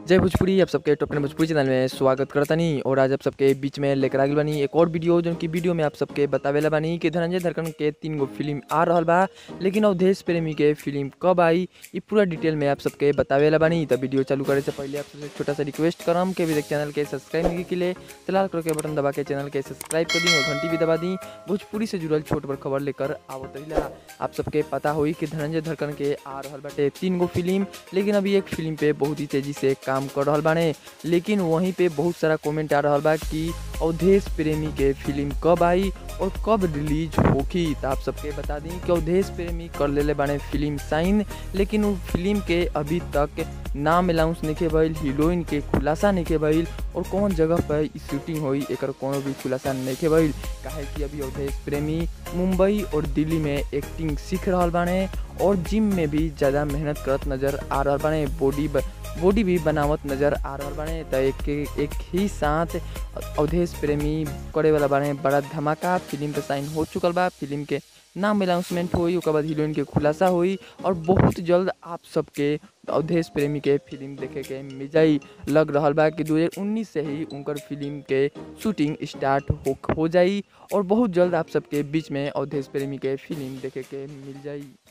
जय भोजपुरी आप सबके टॉप टेन भोजपुरी चैनल में स्वागत करतनी और आज आप सबके बीच में लेकर आगिल बानी एक और वीडियो जो कि वीडियो में आप सबके बतावेला बानी कि धनंजय धरकन के तीन गो फिल्म आ रहल बा लेकिन अवधेश प्रेमी के फिल्म कब आई ये पूरा डिटेल में आप सबके बतावेला बानी तो वीडियो चालू करे से पहले आप सबसे छोटा सा रिक्वेस्ट करम कि अभी तक चैनल के सब्सक्राइब नहीं के लिए तो लाल कलर के बटन दबा के चैनल के सब्सक्राइब कर दी और घंटी भी दबा दी भोजपुरी से जुड़ल छोट बड़ खबर लेकर आवत रहिला आप सबके पता होई कि धनंजय धरकन के आ रहल बाटे तीन गो फिल्म लेकिन अभी एक फिल्म पे बहुत ही तेजी से काम कर रहल बाने लेकिन वहीं पे बहुत सारा कमेंट आ रहल बा कि अवधेश प्रेमी के फिल्म कब आई और कब रिलीज होगी तो आप सबके बता दी कि अवधेश प्रेमी कर लेले बाने फिल्म साइन लेकिन वो फिल्म के अभी तक नाम अनाउंस नहीं भइल हीरोइन के खुलासा नहीं भइल और कौन जगह पर ई शूटिंग होई एकर कोनो भी खुलासा नहीं भइल काहे कि अभी अवधेश प्रेमी मुंबई और दिल्ली में एक्टिंग सीख रहल बाने और जिम में भी ज़्यादा मेहनत करत नज़र आ रहल बाने बॉडी बॉडी भी बनावत नज़र आ रहल बाने त एक एक ही साथ अवधेश प्रेमी करे वाला बाने बड़ा धमाका फिल्म पे साइन हो चुकल बा फिल्म के नाम अनाउंसमेंट हुई ओकर बाद हीरोइन के खुलासा हुई और बहुत जल्द आप सबके अवधेश प्रेमी के फिल्म देखे के मिल जाई लग रहल बा कि 2019 से ही उनकर फिल्म के शूटिंग स्टार्ट हो हो जाई और बहुत जल्द आप सबके बीच में अवधेश प्रेमी के फिल्म देखे के मिल जाई